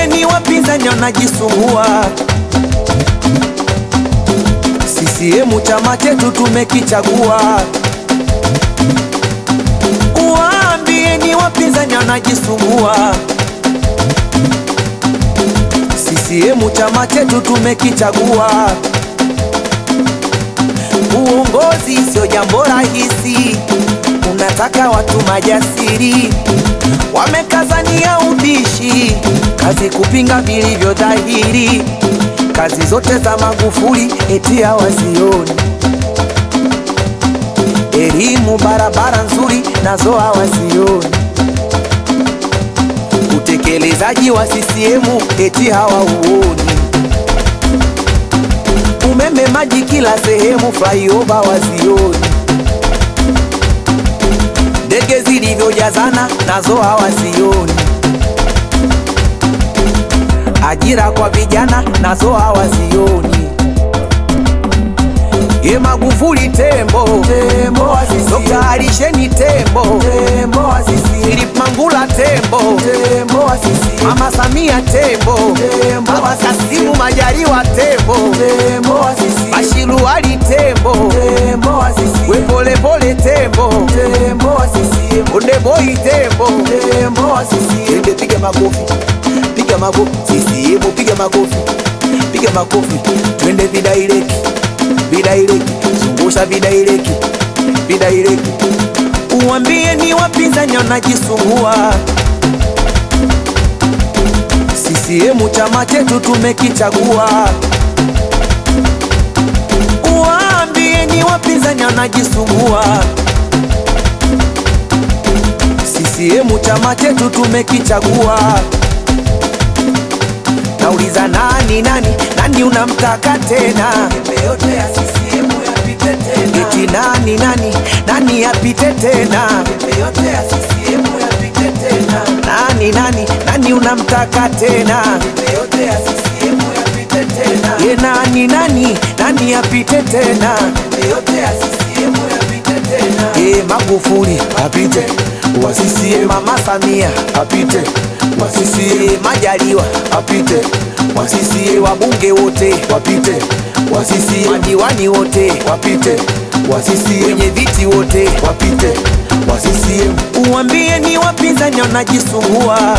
Uwaambieni wapinzani wanajisumbua. CCM chama chetu tumekichagua. Uwaambieni wapinzani wanajisumbua. CCM chama chetu tumekichagua. Uongozi sio jambo rahisi, unataka watu majasiri, wamekazania ubishi, kazi kupinga vilivyo dhahiri, kazi zote za Magufuli eti hawazioni, elimu, barabara nzuri nazo hawazioni, utekelezaji wa CCM eti hawauoni umeme, maji kila sehemu, flyover wazioni, ndege zilivyojazana nazo hawazioni, ajira kwa vijana nazo hawazioni. Ye Magufuli tembo, tembo wa CCM. Dr. Alisheni tembo, tembo wa CCM. Philip Mangula tembo, tembo wa CCM. Mama Samia tembo, tembo Baba Kasimu Majaliwa tembo, tembo wa CCM. Bashiru Ali tembo, tembo wa CCM. We pole pole tembo, tembo wa CCM. Onde boy tembo, tembo wa CCM. Ende piga makofi, piga makofi, CCM piga makofi, piga makofi, twende vidaireki vidaireki, zungusha vidaireki, vidaireki. Uwambie ni wapinzani wanajisumbua. CCM chama chetu tumekichagua. Uwaambie ni wapinzani wanajisumbua. CCM chama chetu tumekichagua. Nauliza nani nani nani unamtaka tena? yote ya CCM yapite tena. Eti nani nani nani yapite tena? yote ya CCM yapite tena. Nani nani nani unamtaka tena? yote ya CCM yapite tena. Ye nani nani nani yapite tena? yote ya CCM yapite tena. Ye Magufuli apite wa CCM, Mama Samia apite wa CCM, Majaliwa apite wa CCM, wabunge wote wapite wa CCM, madiwani wote wapite wa CCM, wenye viti wote wapite wa CCM. Uwambie ni wapinzani wanajisumbua.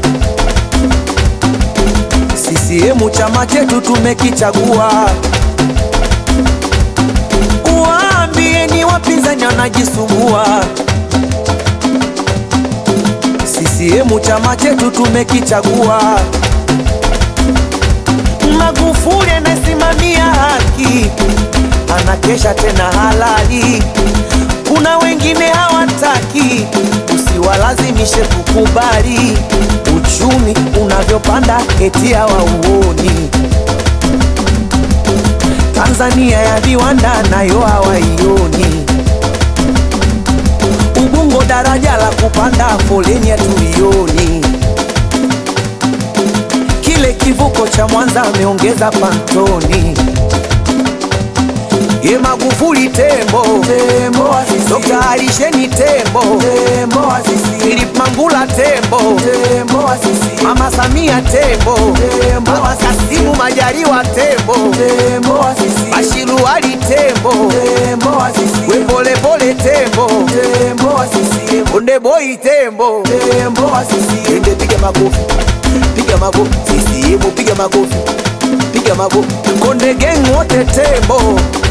CCM chama chetu tumekichagua. Uwaambie ni wapinzani wanajisumbua. CCM chama chetu tumekichagua. Magufuli anasimamia haki, anakesha tena halali. Kuna wengine hawataki, usiwalazimishe kukubali. Uchumi unavyopanda eti hawauoni. Tanzania ya viwanda nayo hawaioni. Ubungo daraja la kupanda foleni hatulioni. Kile kivuko cha Mwanza ameongeza pantoni. Ye Magufuli tembo, tembo wa CCM. Dr. Alisheni tembo, tembo wa CCM. Philip Mangula tembo, tembo wa CCM. Mama Samia tembo, tembo Baba Kasimu Majaliwa tembo, tembo wa CCM. Bashiru Ali tembo, tembo wa CCM. We pole pole tembo, tembo wa CCM. Onde boy tembo, tembo wa CCM. Ende piga makofi, piga makofi, CCM piga makofi, piga makofi. Konde gang wote tembo